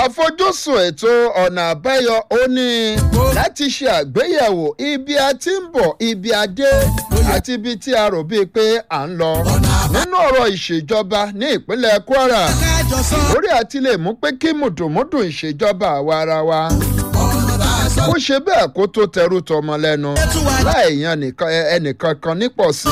àfojúsùn ètò ọ̀nà àbáyọ ó ní láti ṣe àgbéyẹ̀wò ibi a ti ń bọ̀ ibi a dé àti ibi tí a rò bíi pé à ń lọ nínú ọ̀rọ̀ ìṣèjọba ní ìpínlẹ̀ kwara lórí àti lè mú pé kí mùdùmùdù ìṣèjọba àwa ara wa ó ṣe bẹ́ẹ̀ kó tó tẹrú tọmọ lẹ́nu láì yan ẹnìkan kan nípò sí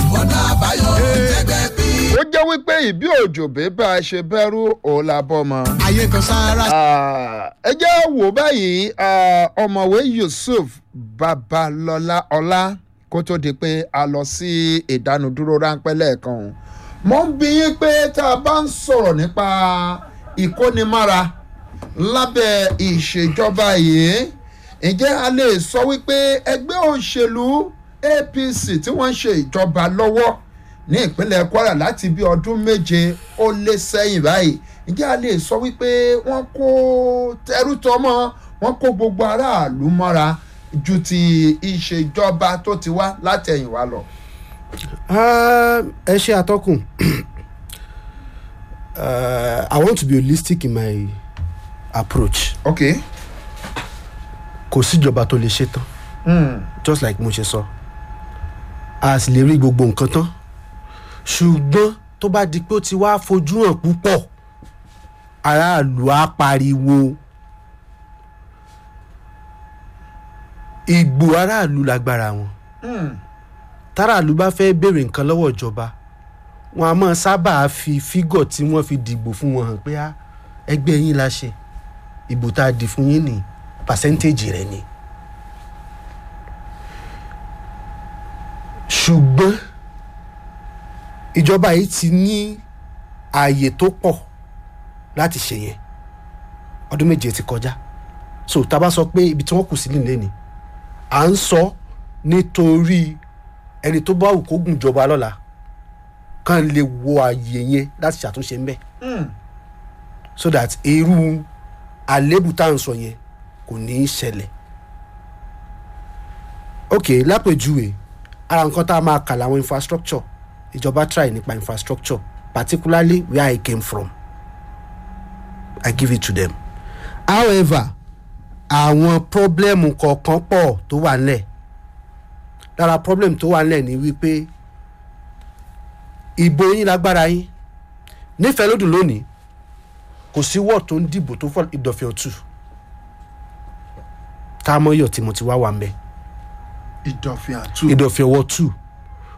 i ó jẹ́ wípé ìbí òjò bí bá a ṣe bẹ́rù òun la bọ́ mọ́. ayé kan sára. ẹ jẹ́ wò báyìí ọmọwé yusuf babalọlá ọlá kó tó di pé a lọ sí ìdánudúró ráńpẹ́ lẹ́ẹ̀kan o. mo ń bí yín pé tá a bá ń sọ̀rọ̀ nípa ìkónimára lábẹ́ ìṣèjọba yìí ǹjẹ́ a lè sọ wípé ẹgbẹ́ òṣèlú apc tí wọ́n ń ṣe ìjọba lọ́wọ́ ní ìpínlẹ̀ kwara láti bí ọdún méje ó lé sẹ́yìn báyìí ǹjẹ́ a lè sọ wípé wọ́n kó tẹrútọmọ wọ́n kó gbogbo aráàlú mọ́ra ju ti ìṣèjọba tó ti wá látẹ̀yìnwá lọ. ẹ ṣe àtọkùn i want to be holistic in my approach ok. kò síjọba tó lè ṣe tán Mm. just like mo ṣe sọ a sì lè rí gbogbo nǹkan tán ṣùgbọ́n tó bá di pé ó ti wá fojú hàn púpọ̀ aráàlú á pariwo ìgbò aráàlú lágbára wọn Mm. táràlú bá fẹ́ béèrè nǹkan lọ́wọ́ ìjọba wọn a máa sábà fi fígọ̀ tí wọ́n fi dìbò fún wọn hàn pé á ẹgbẹ́ yín la ṣe ìbò tá a dì fún yín ní pàṣẹ́ntéèjì rẹ̀ ni. ṣùgbọ́n ìjọba yìí ti ní ààyè tó pọ̀ láti ṣe yẹn ọdún méje ti kọjá so tá a bá sọ pé ibi tí wọ́n kù sí nílé ni à ń sọ nítorí ẹni tó bá wù kó gùn jọba lọ́la kàn lè wo ààyè yẹn láti ṣàtúnṣe ń bẹ̀ Mm. so that irú àlébù tá à ń sọ yẹn kò ní í ṣẹlẹ̀ ok lápèjúwe ara nǹkan tá a máa kà láwọn infrastructure ìjọba try nípa infrastructure particularly where i came from i give it to them however àwọn problem kọ̀ọ̀kan pọ̀ tó wà nílẹ̀ lára problem tó wà nílẹ̀ ni wípé ìbò yín lágbára yín nífẹ̀ẹ́ lódùn lónìí kò sí wọ́ọ̀ tó ń dìbò tó fọ́ ìdọ̀fẹ́ ọ̀tù tá a mọ̀ yọ̀ tí mo ti wá wà ń bẹ́ẹ̀ ìdọ̀fin àtú. ìdọ̀fẹ́ ọwọ́ two